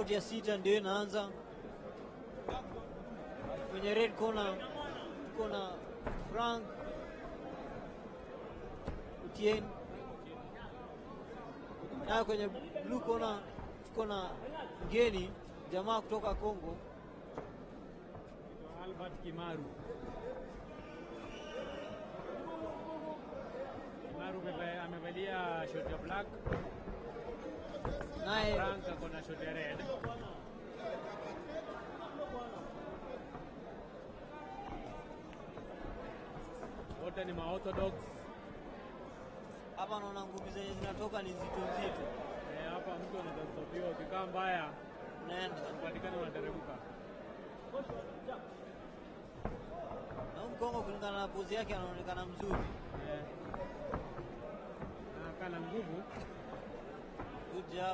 raundi ya sita ndio inaanza. Kwenye red corner tuko na Frank Utien, nayo kwenye blue corner tuko na mgeni jamaa kutoka Kongo Albert Kimaru. Kimaru ameva- amevalia short ya black, naye Frank ako na short ya red. Wote ni maorthodox. hapa naona ngumi zenye zinatoka ni nzito nzito, Eh, Hapa mtu anaweza stopiwa, ukikaa mbaya unaenda upatikane unateremka. na huyu Mkongo kulingana na pozi yake anaonekana mzuri. Eh. Anakaa na nguvu. Good job.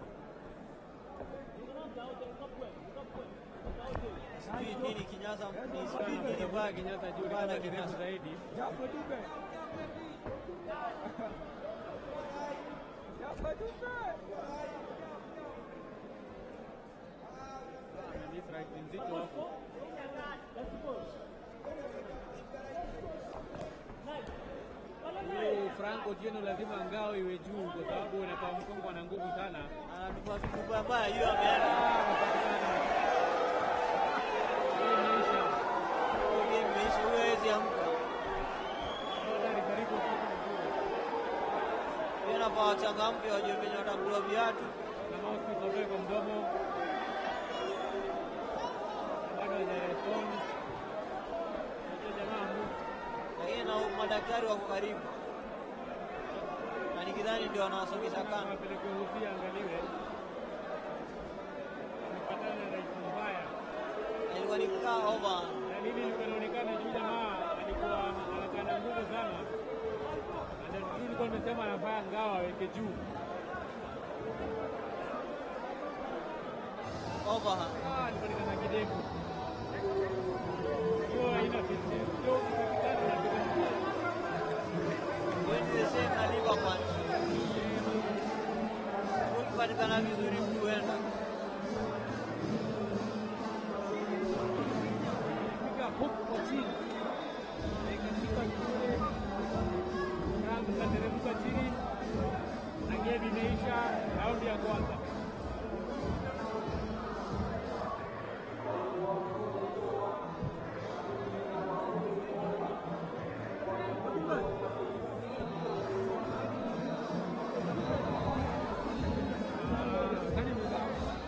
Sijui nini kinyasa ni sijui nini baya Kinyasa juu baya na ni kirefu kinyasa. zaidi. Amemiss right nzito hapo. Huyu Frank Otieno lazima ngao iwe juu kwa sababu inakuwa Mkongo ana nguvu sana. Anatupa tupa mbaya hiyo ameenda. Hii imeisha. Hiyo game imeisha, huyo hawezi amka. Hatari karibu Hiyo nafaa wachangamke wajue venye watakula viatu. na mouthpiece watoe kwa mdomo. Bado hajarespond. Acha jamaa move. Lakini na madaktari wako karibu. Na nikidhani ndio wanawasongesha kando. Apeleke Hussein angaliwe. Amepatana na rais mbaya. Na ilikuwa ni kaa over. Na mimi nilikuwa naonekana juu jamaa alikuwa anakaa na nguvu sana. Na ndio nilikuwa nimesema anafaa ngao aweke juu. Overhand. Ah, alipatikana kidevu. Hiyo haina business. Hiyo ukipigana na kidevu. Hiyo ni the same na liver punch. Ukipatikana vizuri mtu huenda. Piga hook kwa chini. Na ikashika vizuri. Frank kateremka chini. Na game imeisha raundi ya kwanza. Ah, nani mwenzangu?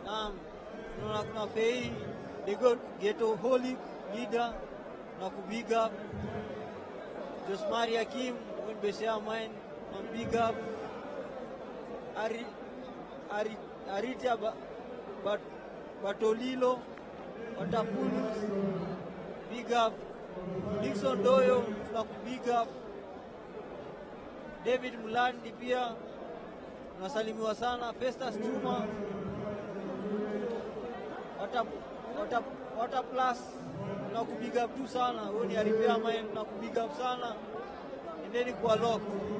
Um, tunaona kuna Fei Dego Geto Holy leader na kubig up Josmari Hakim when Besha mine na big up Ari, Ari, Arita ba, bat, Batolilo Watapulus big up Dickson Doyo na kubig up David Mlandi pia unasalimiwa sana. Festus Juma wata, wata, wata plus na kubig up tu sana. Huyo ni Aripia Mine na kubig up sana. Endeni kwa lock.